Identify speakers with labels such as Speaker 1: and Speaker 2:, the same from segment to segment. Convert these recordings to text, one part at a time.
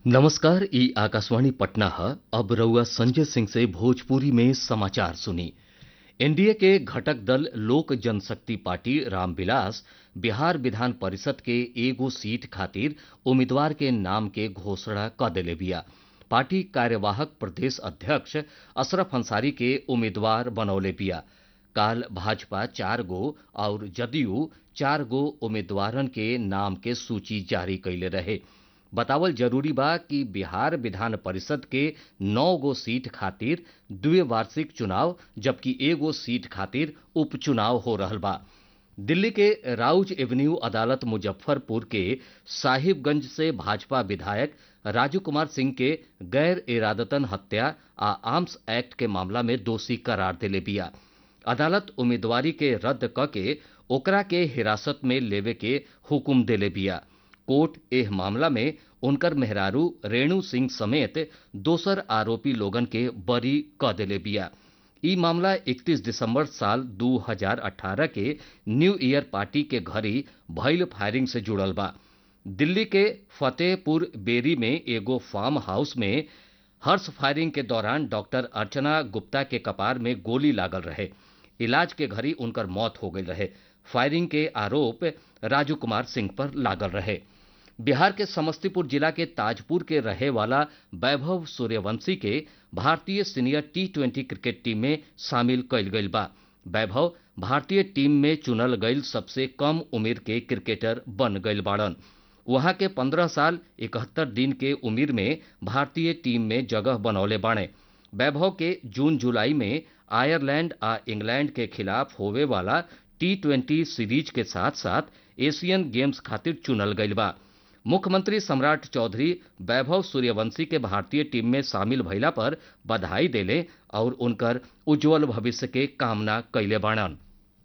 Speaker 1: नमस्कार ई आकाशवाणी पटना है अब रउआ संजय सिंह से भोजपुरी में समाचार सुनी एनडीए के घटक दल लोक जनशक्ति पार्टी रामविलास बिहार विधान परिषद के एगो सीट खातिर उम्मीदवार के नाम के घोषणा क देले बिया पार्टी कार्यवाहक प्रदेश अध्यक्ष अशरफ अंसारी के उम्मीदवार बनौले बिया काल भाजपा चार गो और जदयू चार गो उम्मीदवारन के नाम के सूची जारी कैले रहे बतावल जरूरी बा कि बिहार विधान परिषद के नौ गो सीट खातिर द्विवार्षिक चुनाव जबकि एगो सीट खातिर उपचुनाव हो रहल बा दिल्ली के राउज एवेन्यू अदालत मुजफ्फरपुर के साहिबगंज से भाजपा विधायक राजू कुमार सिंह के गैर इरादतन हत्या आ आर्म्स एक्ट के मामला में दोषी करार देले बिया अदालत उम्मीदवारी के रद्द क के ओकरा के हिरासत में लेवे के हुकुम देले बिया कोर्ट एह मामला में उनकर मेहरारू रेणु सिंह समेत दोसर आरोपी लोगन के बरी क देले बिया ई मामला 31 दिसंबर साल 2018 के न्यू ईयर पार्टी के घरी भइल फायरिंग से जुड़ल बा दिल्ली के फतेहपुर बेरी में एगो फार्म हाउस में हर्ष फायरिंग के दौरान डॉक्टर अर्चना गुप्ता के कपार में गोली लागल रहे इलाज के घड़ी उनकर मौत हो गई रहे फायरिंग के आरोप राजू कुमार सिंह पर लागल रहे बिहार के समस्तीपुर जिला के ताजपुर के रहे वाला वैभव सूर्यवंशी के भारतीय senior T twenty cricket team में शामिल कइल गइल बा वैभव भारतीय टीम में चुनल गइल सबसे कम उम्र के क्रिकेटर बन गइल बाड़न वहां के 15 साल इकहत्तर दिन के उम्र में भारतीय टीम में जगह बनौले बाणे वैभव के जून जुलाई में आयरलैंड आ इंग्लैंड के खिलाफ होवे वाला टी ट्वेंटी सीरीज के साथ साथ एशियन गेम्स खातिर चुनल गइल बा मुख्यमंत्री सम्राट चौधरी वैभव सूर्यवंशी के भारतीय टीम में शामिल भइला पर बधाई देले और उनकर उज्जवल भविष्य के कामना कैले बाणन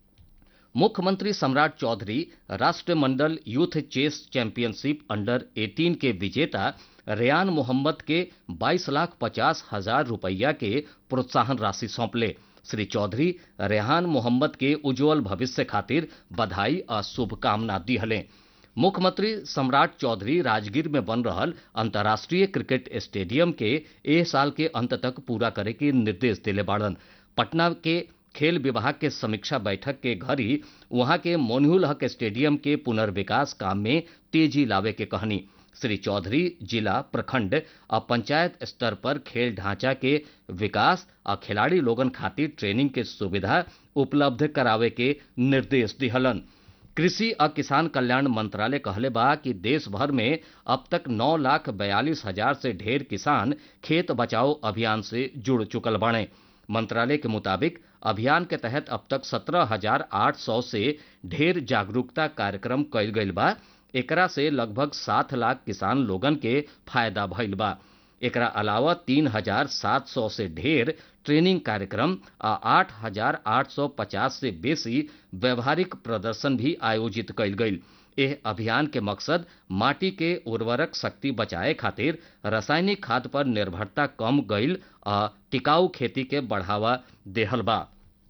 Speaker 1: मुख्यमंत्री सम्राट चौधरी राष्ट्रमंडल यूथ चेस चैंपियनशिप अंडर 18 के विजेता रेयान मोहम्मद के 22 लाख पचास हजार रुपया के प्रोत्साहन राशि सौंपले श्री चौधरी रेहान मोहम्मद के उज्जवल भविष्य खातिर बधाई और शुभकामना दिहले मुख्यमंत्री सम्राट चौधरी राजगीर में बन रहल अंतर्राष्ट्रीय क्रिकेट स्टेडियम के एह साल के अंत तक पूरा करे के निर्देश दिले बाड़न पटना के खेल विभाग के समीक्षा बैठक के घड़ी वहां के मोनहुल हक स्टेडियम के पुनर्विकास काम में तेजी लावे के कहनी श्री चौधरी जिला प्रखंड और पंचायत स्तर पर खेल ढांचा के विकास और खिलाड़ी लोगन खातिर ट्रेनिंग के सुविधा उपलब्ध करावे के निर्देश दिहलन कृषि और किसान कल्याण मंत्रालय कहले बा कि देश भर में अब तक नौ लाख बयालीस हजार से ढेर किसान खेत बचाओ अभियान से जुड़ चुकल बाणे मंत्रालय के मुताबिक अभियान के तहत अब तक सत्रह हजार आठ सौ से ढेर जागरूकता कार्यक्रम कइल गइल बा एकरा से लगभग सात लाख किसान लोगन के फायदा भइल बा एकरा अलावा तीन हजार सात सौ से ढेर ट्रेनिंग कार्यक्रम आ आठ हजार आठ सौ पचास से बेसी व्यवहारिक प्रदर्शन भी आयोजित कइल गइल एह अभियान के मकसद माटी के उर्वरक शक्ति बचाए खातिर रासायनिक खाद पर निर्भरता कम गइल आ टिकाऊ खेती के बढ़ावा देहल बा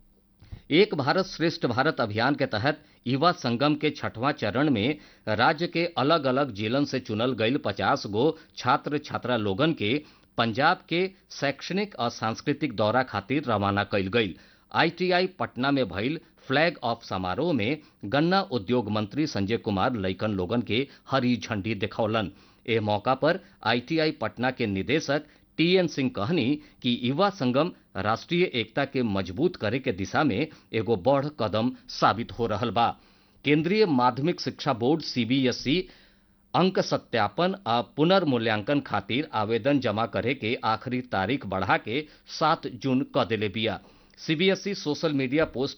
Speaker 1: एक भारत श्रेष्ठ भारत अभियान के तहत युवा संगम के छठवां चरण में राज्य के अलग अलग जिलन से चुनल गईल पचास गो छात्र छात्रा लोगन के पंजाब के शैक्षणिक और सांस्कृतिक दौरा खातिर रवाना कइल गईल आईटीआई पटना में भइल फ्लैग ऑफ समारोह में गन्ना उद्योग मंत्री संजय कुमार लइकन लोगन के हरी झंडी दिखौलन एह मौका पर आईटीआई पटना के निदेशक टीएन सिंह कहनी कि युवा संगम राष्ट्रीय एकता के मजबूत करे के दिशा में एगो बड़ कदम साबित हो रहल बा केंद्रीय माध्यमिक शिक्षा बोर्ड सीबीएसई अंक सत्यापन आ पुनर्मूल्यांकन खातिर आवेदन जमा करे के आखिरी तारीख बढ़ा के सात जून क देले बिया सीबीएसई सोशल मीडिया पोस्ट